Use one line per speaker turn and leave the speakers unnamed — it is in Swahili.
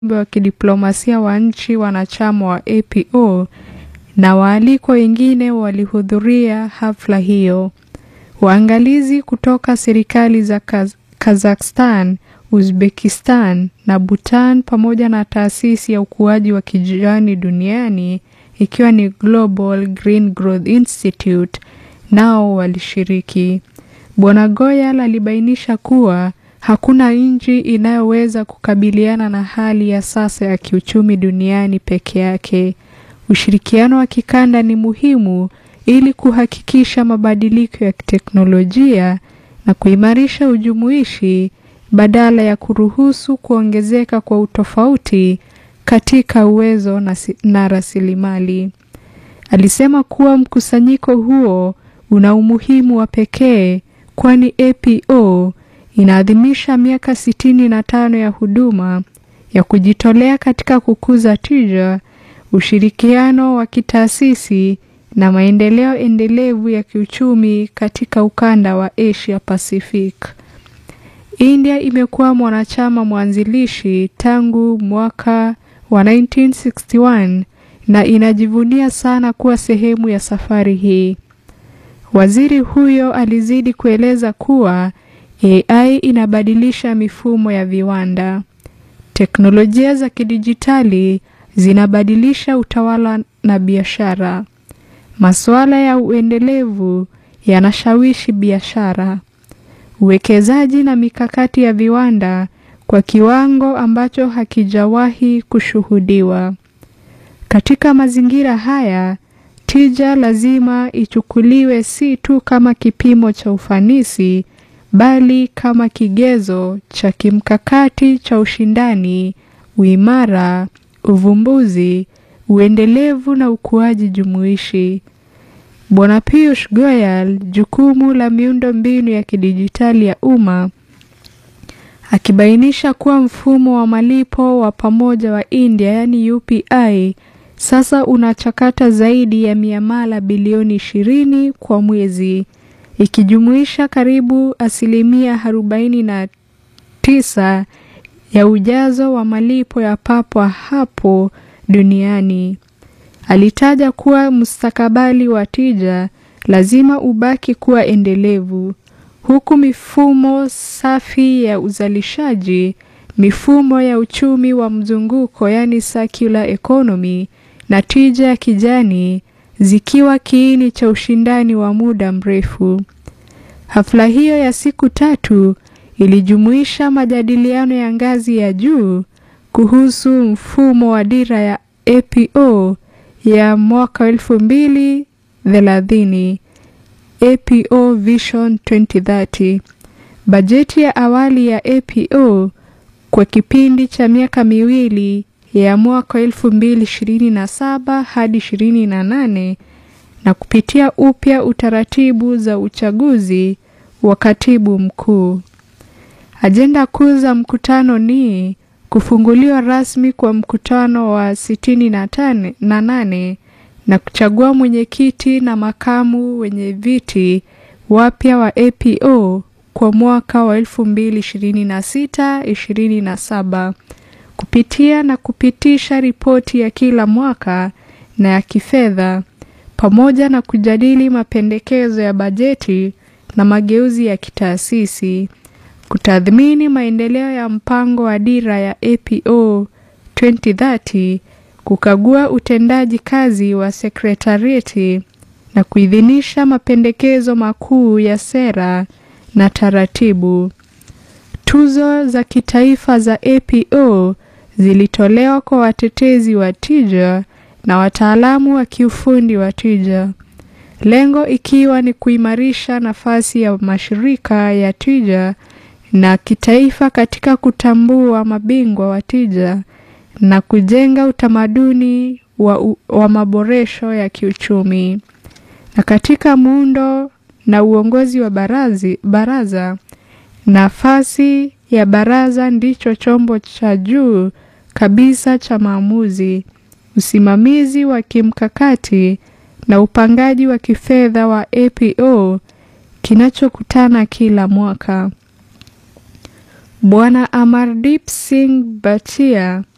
wa kidiplomasia wa nchi wanachama wa APO na waalikwa wengine walihudhuria hafla hiyo. Waangalizi kutoka serikali za Kaz Kazakhstan, Uzbekistan na Bhutan pamoja na taasisi ya ukuaji wa kijani duniani ikiwa ni Global Green Growth Institute nao walishiriki. Bwana Goyal alibainisha kuwa hakuna nchi inayoweza kukabiliana na hali ya sasa ya kiuchumi duniani peke yake. Ushirikiano wa kikanda ni muhimu ili kuhakikisha mabadiliko ya teknolojia na kuimarisha ujumuishi badala ya kuruhusu kuongezeka kwa utofauti katika uwezo na, na rasilimali. Alisema kuwa mkusanyiko huo una umuhimu wa pekee kwani APO inaadhimisha miaka sitini na tano ya huduma ya kujitolea katika kukuza tija, ushirikiano wa kitaasisi na maendeleo endelevu ya kiuchumi katika ukanda wa Asia Pacific. India imekuwa mwanachama mwanzilishi tangu mwaka wa 1961 na inajivunia sana kuwa sehemu ya safari hii. Waziri huyo alizidi kueleza kuwa AI inabadilisha mifumo ya viwanda. Teknolojia za kidijitali zinabadilisha utawala na biashara. Masuala ya uendelevu yanashawishi biashara, uwekezaji na mikakati ya viwanda kwa kiwango ambacho hakijawahi kushuhudiwa. Katika mazingira haya, tija lazima ichukuliwe si tu kama kipimo cha ufanisi bali kama kigezo cha kimkakati cha ushindani, uimara, uvumbuzi, uendelevu na ukuaji jumuishi. Bwana Piyush Goyal, jukumu la miundo mbinu ya kidijitali ya umma, akibainisha kuwa mfumo wa malipo wa pamoja wa India yaani UPI sasa unachakata zaidi ya miamala bilioni ishirini kwa mwezi ikijumuisha karibu asilimia arobaini na tisa ya ujazo wa malipo ya papo hapo duniani. Alitaja kuwa mustakabali wa tija lazima ubaki kuwa endelevu, huku mifumo safi ya uzalishaji, mifumo ya uchumi wa mzunguko yani circular economy na tija ya kijani zikiwa kiini cha ushindani wa muda mrefu. Hafla hiyo ya siku tatu ilijumuisha majadiliano ya ngazi ya juu kuhusu mfumo wa dira ya APO ya mwaka elfu mbili thelathini APO Vision 2030, bajeti ya awali ya APO kwa kipindi cha miaka miwili ya mwaka elfu mbili ishirini na saba hadi ishirini na nane na kupitia upya utaratibu za uchaguzi wa katibu mkuu. Ajenda kuu za mkutano ni kufunguliwa rasmi kwa mkutano wa sitini na tane na nane na kuchagua mwenyekiti na makamu wenye viti wapya wa APO kwa mwaka wa elfu mbili ishirini na sita ishirini na saba kupitia na kupitisha ripoti ya kila mwaka na ya kifedha pamoja na kujadili mapendekezo ya bajeti na mageuzi ya kitaasisi, kutathmini maendeleo ya mpango wa dira ya APO 2030, kukagua utendaji kazi wa sekretarieti na kuidhinisha mapendekezo makuu ya sera na taratibu. Tuzo za kitaifa za APO zilitolewa kwa watetezi wa tija na wataalamu wa kiufundi wa tija, lengo ikiwa ni kuimarisha nafasi ya mashirika ya tija na kitaifa katika kutambua mabingwa wa tija na kujenga utamaduni wa, wa maboresho ya kiuchumi. Na katika muundo na uongozi wa barazi, baraza nafasi ya baraza ndicho chombo cha juu kabisa cha maamuzi, usimamizi wa kimkakati na upangaji wa kifedha wa APO kinachokutana kila mwaka. Bwana Amardeep Singh Bhatia